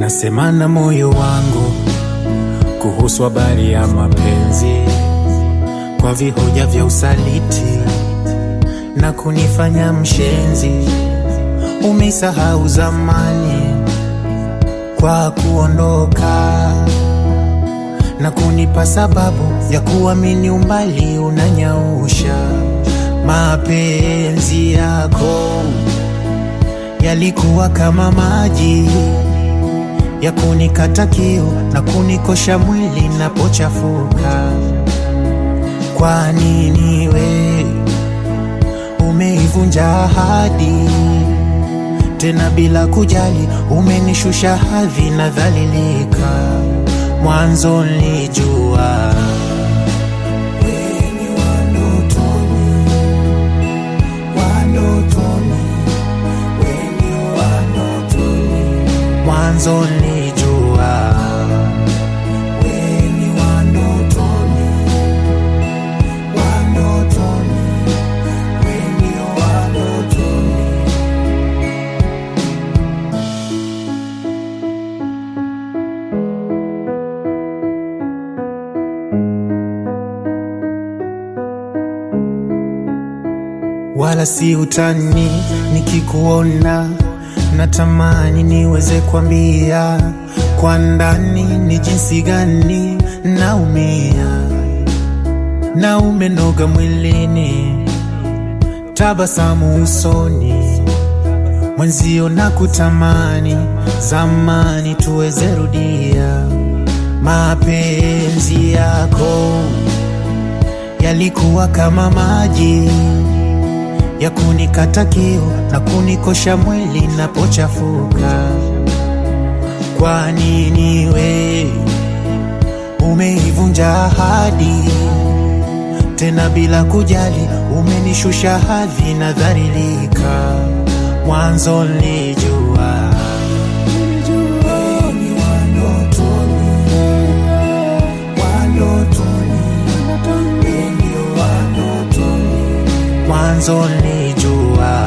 Nasema na moyo wangu kuhusu habari ya mapenzi, kwa vihoja vya usaliti na kunifanya mshenzi. Umesahau zamani kwa kuondoka na kunipa sababu ya kuamini umbali unanyausha. Mapenzi yako yalikuwa kama maji ya kunikata kiu na kunikosha mwili napochafuka. Kwa nini we umeivunja ahadi tena bila kujali, umenishusha hadhi na dhalilika. Mwanzo nilijua wewe wa ndotoni, wa ndotoni, wewe wa ndotoni. Mwanzo nilijua wewe wa ndotoni, wa ndotoni, wewe wa ndotoni. wala si utani. Nikikuona natamani niweze kwambia kwa ndani ni jinsi gani naumia, na umenoga mwilini, tabasamu usoni, mwenzio na kutamani zamani tuweze rudia mapenzi yako yalikuwa kama maji ya kunikata kiu na kunikosha mwili napochafuka. Kwa nini we umeivunja ahadi tena bila kujali, umenishusha hadhi na dhalilika. Mwanzo nilijua wewe ni wa ndotoni, wa ndotoni, wewe ndio wa ndotoni mwanzo nilijua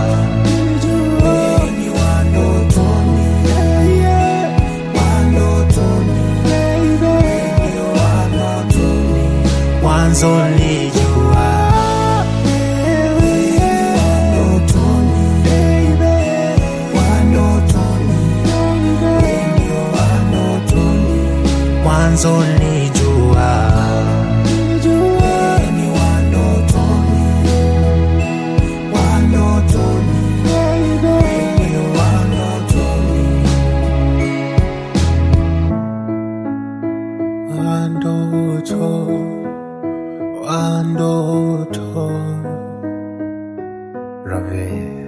wewe ni wa ndotoni, wa ndotoni, wewe ndio wa ndotoni. Mwanzo nilijua wewe ni wa ndotoni, wa ndotoni, wewe ndio wa ndotoni. Mwanzo nilijua wewe ni wa ndotoni Wanotoni, wewe wanotoni. Wandoto, wandoto, Rave.